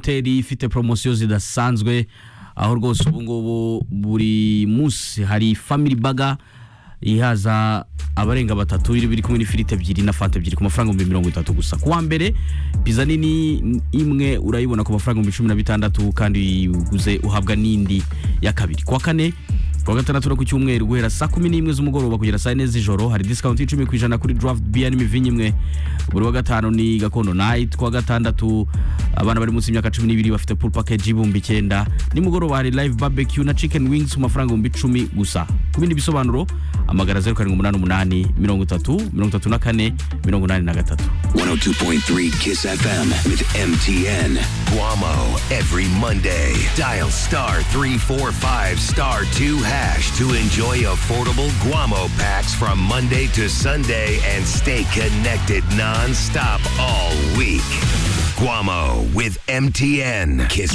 hoteli ifite poromosiyo zidasanzwe aho rwose ubu ngubu buri munsi hari family baga ihaza abarenga batatu biri kumwe n'ifiriti ebyiri na fanta ebyiri ku mafaranga ibihumbi mirongo itatu gusa ku wa mbere pizza nini imwe urayibona ku mafaranga ibihumbi cumi na bitandatu kandi uguze uhabwa n'indi ya kabiri ku wa kane ku wa gatandatu no ku cyumweru guhera saa kumi n'imwe z'umugoroba kugera saa yine z'ijoro hari disikawunti y'icumi ku ijana kuri draft biya n'imivinyo imwe buri wa gatanu ni gakondo night ku wa gatandatu abana bari munsi y'imyaka cumi n'ibiri bafite pool package y'ibihumbi icyenda nimugoroba hari live barbecue na chicken wings ku mafaranga ibihumbi icumi gusa ku bindi bisobanuro amagara zeru karindwi umunani umunani mirongo itatu mirongo itatu na kane mirongo inani na gatatu 102.3 Kiss FM with MTN. Guamo every Monday. Dial star 345 star 2 hash to enjoy affordable Guamo packs from Monday to Sunday and stay connected non-stop all week. Guamo with MTN. Kiss